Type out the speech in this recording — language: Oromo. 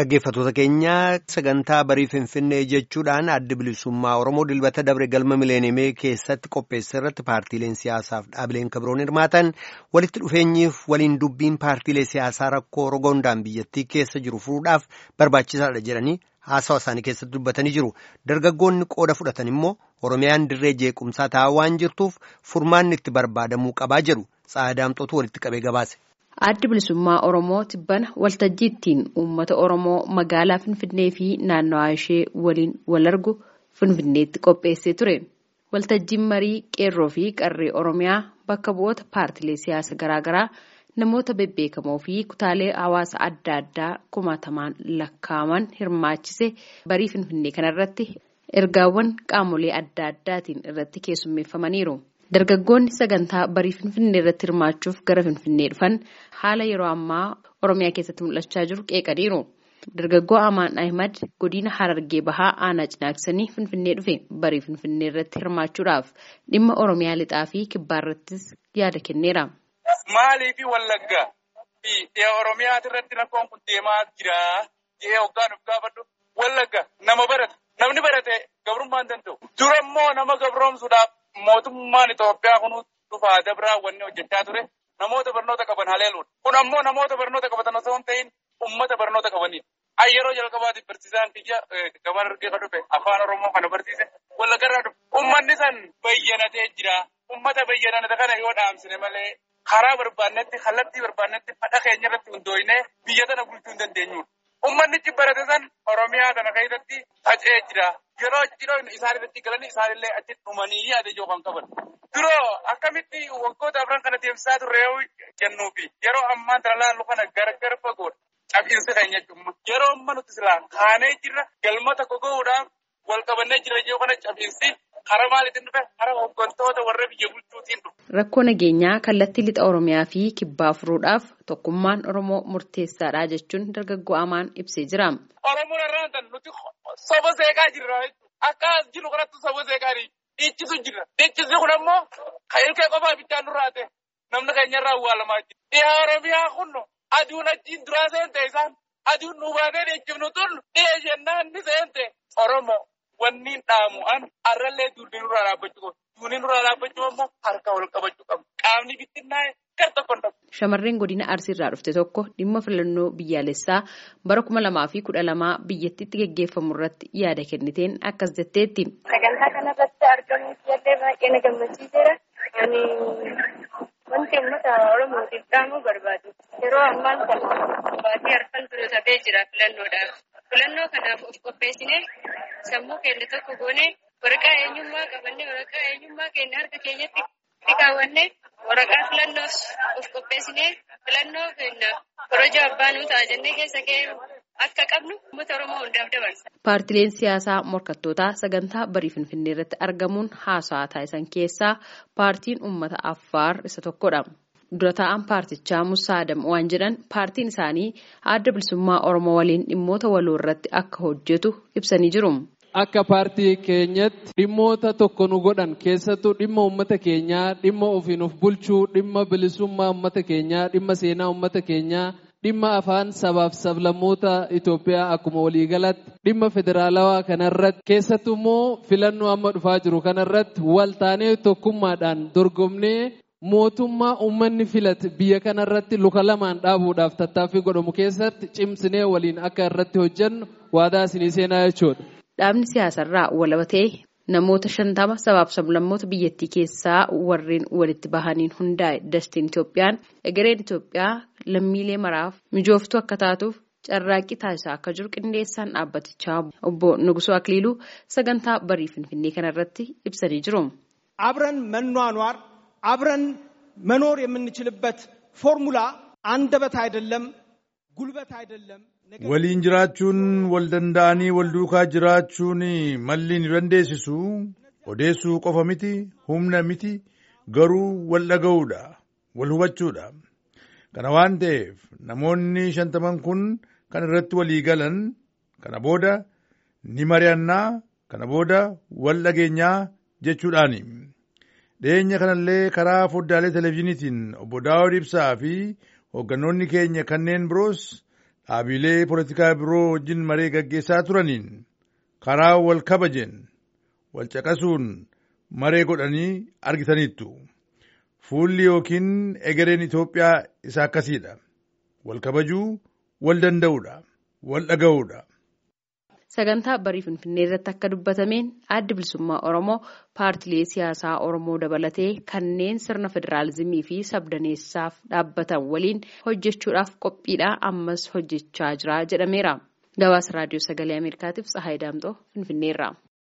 Dhaggeeffattoota keenya sagantaa barii Finfinnee jechuudhaan adda bilisummaa Oromoo dilbata dabre galma mileenimee keessatti qopheesse irratti paartiileen siyaasaaf dhaabileen kabroon hirmaatan walitti dhufeenyiif waliin dubbiin paartiilee siyaasaa rakkoo rogondaan biyyattii keessa jiru furuudhaaf barbaachisaadha jedhanii haasawa isaanii keessatti dubbatanii jiru. Dargaggoonni qooda fudhatan immoo Oromiyaan dirree jeequmsaa taa'aa waan jirtuuf furmaanni itti barbaadamuu qabaa jedhu Tsaadaamxootu walitti qabee gabaase. Addi bilisummaa Oromoo tibbana waltajjii ittiin uummata Oromoo magaalaa Finfinnee fi naannawaa ishee waliin wal argu Finfinneetti qopheessee ture. Waltajjiin marii qeerroo fi qarree Oromiyaa bakka bu'oota paartilee siyaasa garaagaraa namoota bebbeekamoo fi kutaalee hawaasa adda addaa kumaatamaan lakkaa'aman hirmaachise barii Finfinnee kanarratti ergaawwan qaamolee adda addaatiin irratti keessummeeffamaniiru. Dargaggoonni sagantaa barii Finfinnee irratti hirmaachuuf gara Finfinnee dhufan haala yeroo ammaa Oromiyaa keessatti mul'achaa jiru qeeqaniiru. Dargaggoo Amaan Ahimad godina Harargee Bahaa aanaa cinaaksanii Finfinnee dhufe barii Finfinnee irratti hirmaachuudhaaf dhimma Oromiyaa lixaa fi kibbaa irrattis yaada kenneera. Maalii fi Wallaggaa fi dhiyaa Oromiyaa irratti rakkoon kun deemaa jira jedhee hoggaan of gaafadhu. Wallagga nama barata. Namni barate gabrummaa hin danda'u. Dura immoo nama gabroomsuudhaaf mootummaan Itoophiyaa kun dhufaa dabraa wanni hojjechaa ture namoota barnoota qaban haleeluudha. Kun ammoo namoota barnoota qabatan osoo hin ta'in uummata barnoota qabanidha. An yeroo jalqabaatiif barsiisaan kiyya gaban argee kan dhufe afaan Oromoo kana barsiise wallaggarraa dhufe. Uummanni san bayyanatee jira. Uummata bayyanate kana yoo dhaamsine malee karaa barbaannetti kallattii barbaannetti fadha keenya irratti hundooyinee biyya tana bulchuu hin dandeenyudha. Uummannichi barate san Oromiyaa kana keessatti faca'ee jira. Yeroo cidhoo isaan irratti galanii isaanillee achi dhumanii yaada ijoo kan qaban. Duroo akkamitti waggoota afran kana deemsisaa turre yoo jennuufi yeroo ammaa tana laallu kana gargar fagoodha. Cabbiinsi keenya jechuudha. Yeroo amma nuti silaa kaanee jirra galma tokko gahuudhaan wal qabannee jira ijoo kana cabbiinsi karaa maaliitiin dhufe karaa hooggantoota warra biyya bulchuutiin dhufe. Rakkoo nageenyaa kallattii lixa Oromiyaa fi kibbaa furuudhaaf tokkummaan Oromoo murteessaadha jechuun dargaggoo Amaan ibsee jira. Oromoon irraa kan nuti soba seeqaa jirra akka as jiru kanatti soba seeqaa dhiichisu jirra. Dhiichisni kun ammoo kan ilkee qofaa bichaan nurraa ta'e namni keenya irraa awwaalamaa jira. Dhiyaa Oromiyaa kun aduun achiin duraa seente isaan aduun nu baatee dhiichifnu tun dhiya jennaan ni seente Oromoo. Wanni dhaamu an arrallee duudii nurraa dhaabbachuu qabu. Duudii nurraa dhaabbachuu ammoo harka wal qabachuu qabu. Qaamni bittinnaa'e gar tokko hin Shamarreen godina Arsiirraa dhufte tokko dhimma filannoo biyyaalessaa bara kuma lamaa fi kudha lamaa biyyattiitti geggeeffamu irratti yaada kenniteen akkas jetteetti. Sagantaa kanarratti argamuuf illee baay'ee na gammachiiseera. Ani wanti uummata Oromootiif dhaamuu barbaadu. Yeroo ammaan kana baatii harkaan dura tafee jira filannoodhaaf. Filannoo kanaaf of qopheessinee sammuu keenya tokko goonee waraqaa eenyummaa qabannee waraqaa eenyummaa keenya harka keenyatti kaawwannee waraqaa filannoos of qopheessinee filannoo keenya korojoo abbaa nuu ta'a jennee keessa kee akka qabnu uummata Oromoo hundaaf dabarsa. Paartileen siyaasaa morkattootaa sagantaa barii Finfinnee irratti argamuun haasawaa taasisan keessaa paartiin uummata Affaar isa tokkodha. Dura taa'an paartichaa Musaa Adam waan jedhan paartiin isaanii adda bilisummaa Oromoo waliin dhimmoota waloo irratti akka hojjetu ibsanii jiru. Akka paartii keenyatti dhimmoota tokko nu godhan keessattuu dhimma uummata keenyaa, dhimma ofiin of bulchuu, dhimma bilisummaa uummata keenyaa, dhimma seenaa uummata keenyaa, dhimma afaan sabaaf sablammoota Itoophiyaa akkuma waliigalatti, dhimma federaalawaa kanarratti keessattuu immoo filannoo amma dhufaa jiru kanarratti waltaanee tokkummaadhaan dorgomnee mootummaa uummanni filate biyya kanarratti luka lamaan dhaabuudhaaf tattaaffii godhamu keessatti cimsinee waliin akka irratti hojjennu waadaa isinii seenaa jechuudha. Dhaabni siyaasarraa walaba ta'e namoota shantama sabaaf sablammoota biyyattii keessaa warreen walitti bahaniin hundaa'e dastiin Itoophiyaan egereen Itoophiyaa lammiilee maraaf mijooftuu akka taatuuf carraaqqii taasisaa akka jiru qindeessaan dhaabbatichaa obbo Nugusoo Akiliiluu sagantaa barii Finfinnee kanarratti ibsanii jiru. አብረን መኗኗር አብረን መኖር የምንችልበት ፎርሙላ አንደበት አይደለም፣ ጉልበት አይደለም። waliin jiraachuun wal danda'anii wal duukaa jiraachuun malli ni dandeessisu odeessuu qofa miti humna miti garuu wal dhaga'uudha wal hubachuudha kana waan ta'eef namoonni shantaman kun kan irratti walii galan kana booda ni mari'annaa kana booda wal dhageenyaa jechuudhaani. Dhiyeenya kanallee karaa foddaalee televezyiiniitiin obbo Daawud Ibsaa fi hooggantoonni keenya kanneen biroos Dhaabilee poolitikaa biroo wajjin maree gaggeessaa turaniin karaa wal kabajeen wal caqasuun maree godhanii argitaniittu. Fuulli yookiin egereen Itoophiyaa isa akkasiidha. Wal kabajuu, wal danda'uudha, wal dhaga'uudha. Sagantaa barii Finfinnee irratti akka dubbatameen addi bilisummaa Oromoo paartilee siyaasaa Oromoo dabalatee kanneen sirna federaalizimii fi sabdaneessaaf dhaabbatan waliin hojjechuudhaaf qophiidha ammas hojjechaa jira jedhameera. Gabaasa raadiyoo sagalee Ameerikaatiif Tsahaay Daamxoo Finfinneerraa.